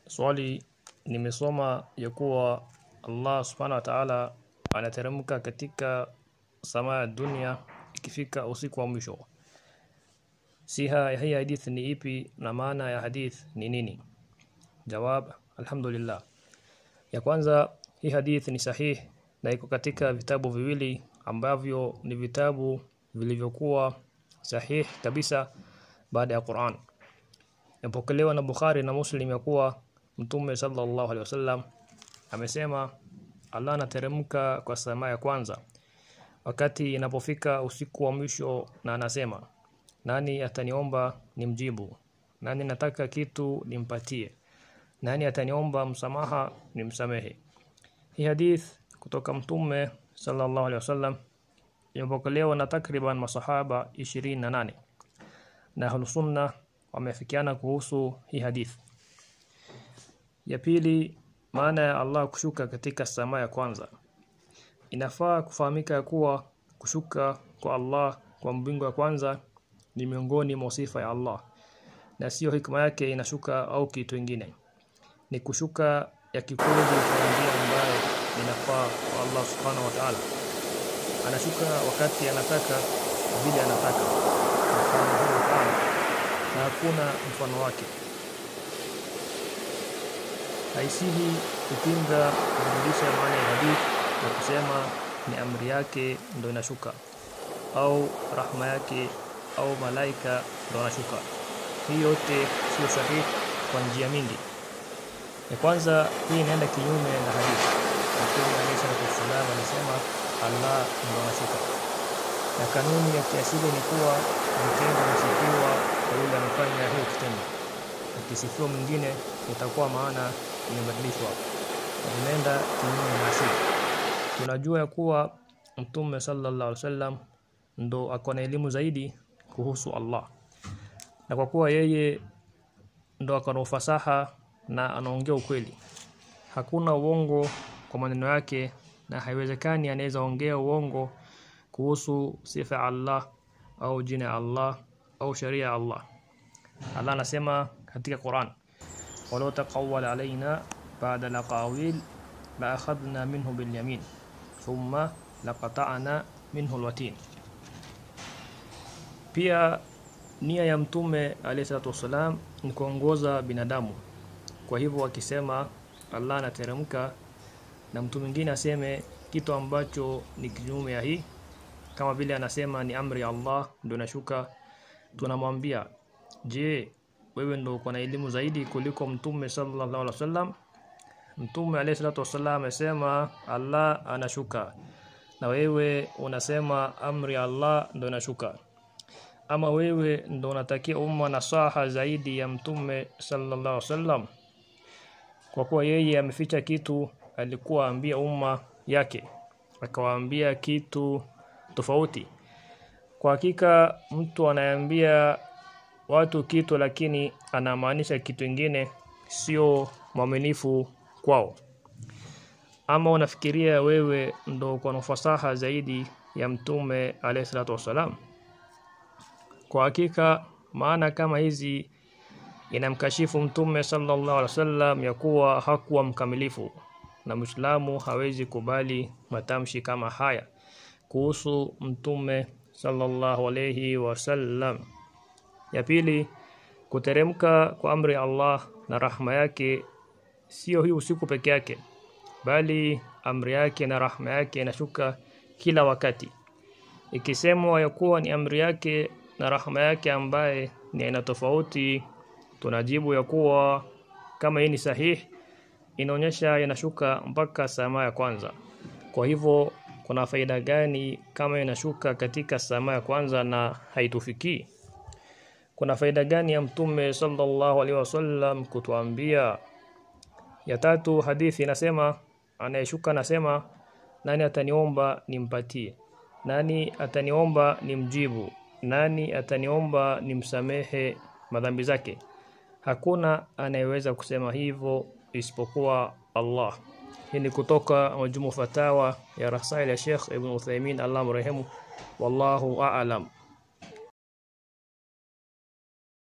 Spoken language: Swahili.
Swali nimesoma ya kuwa Allah subhanahu wa ta'ala anateremka katika samaa ya dunia ikifika usiku wa mwisho. Siha hii hadith ni ipi na maana ya hadith ni nini? Jawab, alhamdulillah. Ya kwanza hii hadith ni sahih na iko katika vitabu viwili ambavyo ni vitabu vilivyokuwa sahih kabisa baada ya Qur'an. Yapokelewa na Bukhari na Muslim ya kuwa Mtume sallallahu alaihi wasallam amesema Allah anateremka kwa samaa ya kwanza wakati inapofika usiku wa mwisho na anasema nani ataniomba nimjibu nani nataka kitu nimpatie nani ataniomba msamaha nimsamehe hii hadith kutoka mtume sallallahu alaihi wasallam imepokelewa na takriban masahaba 28 na ahlus sunna wamefikiana kuhusu hii hadith ya pili maana ya Allah kushuka katika samaa ya kwanza inafaa kufahamika ya kuwa kushuka kwa Allah kwa mbingu ya kwanza ni miongoni mwa sifa ya Allah na sio hikma yake inashuka au kitu kingine ni kushuka ya kikweli kwa njia ambayo inafaa kwa Allah subhanahu wa ta'ala anashuka wakati anataka vile anataka subhanahu wa ta'ala na hakuna mfano wake haisihi kupinga kurudisha maana ya hadith na kusema ni amri yake ndo inashuka au rahma yake au malaika ndo anashuka hii yote sio sahihi kwa njia mingi ya kwanza hii inaenda kinyume na hadith Mtume alayhi salatu wasallam alisema Allah ndo anashuka na kanuni ya kiasili ni kuwa vitendo vinasifiwa kwa yule anafanya hiyo kitendo ukisifiwa mwingine itakuwa maana imebadilishwa inaenda kinyume na asili tunajua ya kuwa mtume sallallahu alaihi wasallam ndo ako na elimu zaidi kuhusu Allah na kwa kuwa yeye ndo ako na ufasaha na anaongea ukweli hakuna uongo kwa maneno yake na haiwezekani anaweza ongea uongo kuhusu sifa ya Allah au jina ya Allah au sharia ya Allah Allah anasema katika Quran walau taqawwala alaina ba'da laqawil la akhadna minhu bil yamin thumma laqata'na minhu alwatin pia nia ya mtume alayhi salatu wasalam ni kuongoza binadamu kwa hivyo akisema Allah anateremka na mtu mwingine aseme kitu ambacho ni kinyume ya hii kama vile anasema ni amri ya Allah ndio inashuka tunamwambia je wewe ndio uko na elimu zaidi kuliko mtume sallallahu alaihi wasallam mtume alayhi salatu wasallam amesema Allah anashuka na wewe unasema amri ya Allah ndio inashuka ama wewe ndo unatakia umma nasaha zaidi ya mtume sallallahu alaihi wasallam kwa kuwa yeye ameficha kitu alikuwa ambia umma yake akawaambia kitu tofauti kwa hakika mtu anayeambia watu kitu lakini anamaanisha kitu kingine sio mwaminifu kwao ama unafikiria wewe ndo uko na fasaha zaidi ya mtume alayhi salatu wasalam kwa hakika maana kama hizi inamkashifu mtume sallallahu alaihi wasallam ya kuwa hakuwa mkamilifu na Muislamu hawezi kubali matamshi kama haya kuhusu mtume sallallahu alayhi wasallam ya pili kuteremka kwa amri ya Allah na rahma yake sio hii usiku peke yake bali amri yake na rahma yake inashuka kila wakati ikisemwa ya kuwa ni amri yake na rahma yake ambaye ni aina tofauti tunajibu ya kuwa kama hii ni sahihi inaonyesha inashuka mpaka samaa ya kwanza kwa hivyo kuna faida gani kama inashuka katika samaa ya kwanza na haitufikii kuna faida gani ya mtume sallallahu alaihi wasallam kutuambia ya tatu hadithi inasema anayeshuka anasema nani ataniomba nimpatie nani ataniomba nimjibu nani ataniomba nimsamehe madhambi zake hakuna anayeweza kusema hivyo isipokuwa Allah hii ni kutoka majumu fatawa ya rasail ya Sheikh Ibn Uthaymeen Allah mrehemu wallahu a'lam